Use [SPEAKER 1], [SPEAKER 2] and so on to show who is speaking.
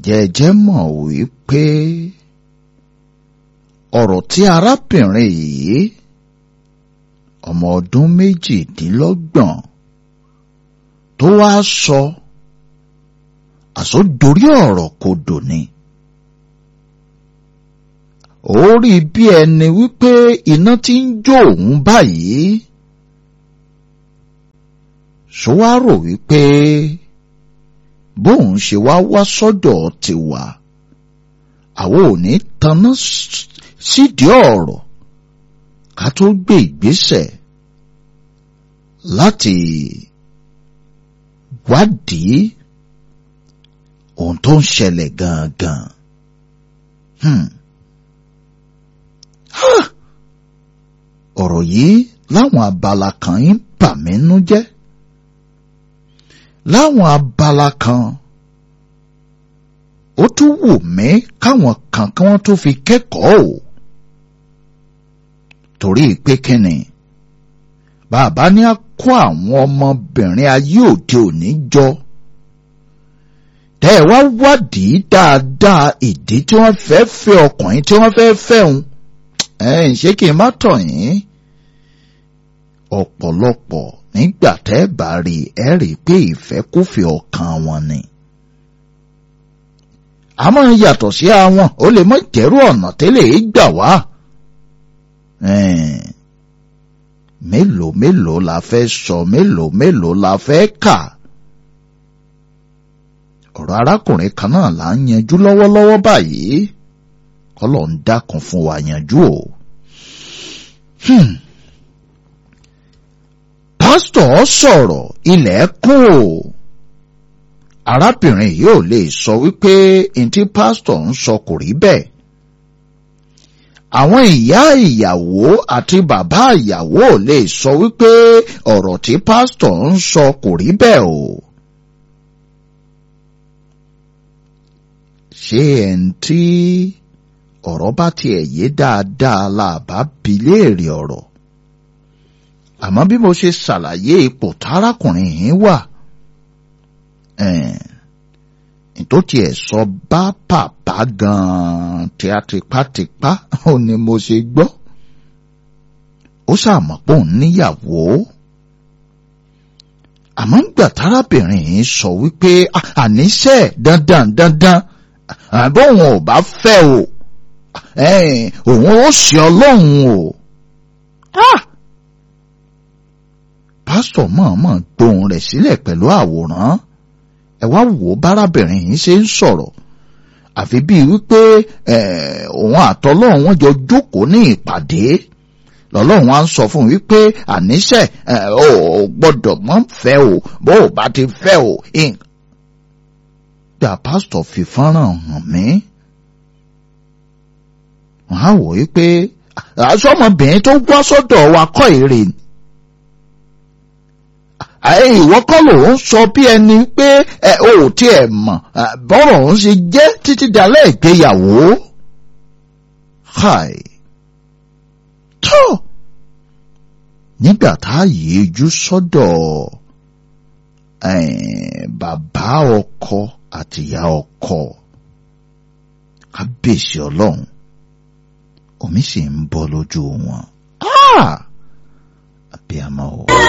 [SPEAKER 1] ǹjẹ́ ẹ jẹ́ mọ̀ wípé ọ̀rọ̀ tí arábìnrin yìí ọmọ ọdún méjìdínlọ́gbọ̀n tó wá sọ àsọdorí ọ̀rọ̀ kodò ni ó rí bí ẹni wípé iná tí ń jó òun báyìí ṣó wá rò wípé bóun ṣe wá wá sọ́dọ̀ tiwa àwọn ò ní taná sídìí ọ̀rọ̀ ká tó gbé ìgbésẹ̀ láti wádìí ohun tó ń ṣẹlẹ̀ gangan. Hmm. ọ̀rọ̀ yìí láwọn abala kan ń bà mí nú jẹ́ láwọn abala kan ó tún wù mí káwọn kan kí wọ́n tó fi kẹ́kọ̀ọ́ o torí pé kíni bàbá ní á kó àwọn ọmọbìnrin ayé òde òní jọ tẹ́ ẹ wá wádìí dáadáa ìdí tí wọ́n fẹ́ fẹ́ ọkùnrin tí wọ́n fẹ́ fẹ́ òun ẹ̀yìn ṣé kí n má tọ̀ yín ọ̀pọ̀lọpọ̀ nígbà tẹ́ ẹ bá rí ẹ rí pé ìfẹ́kúfẹ̀ẹ́ ọkàn wọn ni. àmọ́ yàtọ̀ sí àwọn ó lè mọ jẹ́rú ọ̀nà tẹ́lẹ̀ gbà wá. mélòó mélòó la fẹ́ sọ mélòó mélòó la fẹ́ kà. ọ̀rọ̀ arákùnrin kan náà là ń yanjú lọ́wọ́lọ́wọ́ báyìí kọ́lọ̀ ń dákun fún wa yanjú o. Hmm pásítọ̀ sọ̀rọ̀ ilẹ̀ kún o arábìnrin yìí ò lè sọ wípé ntí pásítọ̀ ń sọ kò rí bẹ́ẹ̀ àwọn ìyá ìyàwó àti bàbá ìyàwó ò lè sọ wípé ọ̀rọ̀ tí pásítọ̀ ń sọ kò rí bẹ́ẹ̀ o ṣé ẹ̀ ń tí ọ̀rọ̀ bá tiẹ̀ yé dáadáa la bá bi léèrè ọ̀rọ̀ àmọ́ bí mo ṣe ṣàlàyé ipò tárákùnrin yìí wà tó tiẹ̀ sọ bá bàbá gan-an tí a tipátipá ó ní mo ṣe gbọ́ ó ṣàmọ̀ pé òun níyàwó àmọ́ ńgbà tárábìnrin yìí sọ wípé àníṣe dandan dandan bóun ò bá fẹ́ o òun ó ṣe ọlọ́run o. Ah! pásítọ̀ mọ̀ọ́mọ̀ gbóhùn rẹ̀ sílẹ̀ pẹ̀lú àwòrán ẹ wá wò ó bárábìnrin yìí ṣe ń sọ̀rọ̀ àfi bíi wípé òun àtọlọ́run wọn jọ jókòó ní ìpàdé lọ́lọ́run á ń sọ fún un wípé àníṣe ò gbọ́dọ̀ mọ́ fẹ́ o bó o bá ti fẹ́ o. gbà pásítọ̀ fi fọ́nrán hàn mí wọ́n á wò wípé aṣọ́mọbìnrin tó gbọ́ sọ́dọ̀ wa kọ́ èrè ni ìwọ kọ́ ló ń sọ bí ẹni pé ẹ ò tiẹ̀ mọ̀ bọ́rọ̀ ń ṣe jẹ́ títí dalẹ́ ìgbéyàwó. Hi. tó nígbà tá a yíjú sọ́dọ̀ bàbá ọkọ àtìyá ọkọ kábíyèsí ọlọ́run omi sì ń bọ́ lójú wọn. àbí àmọ́ o.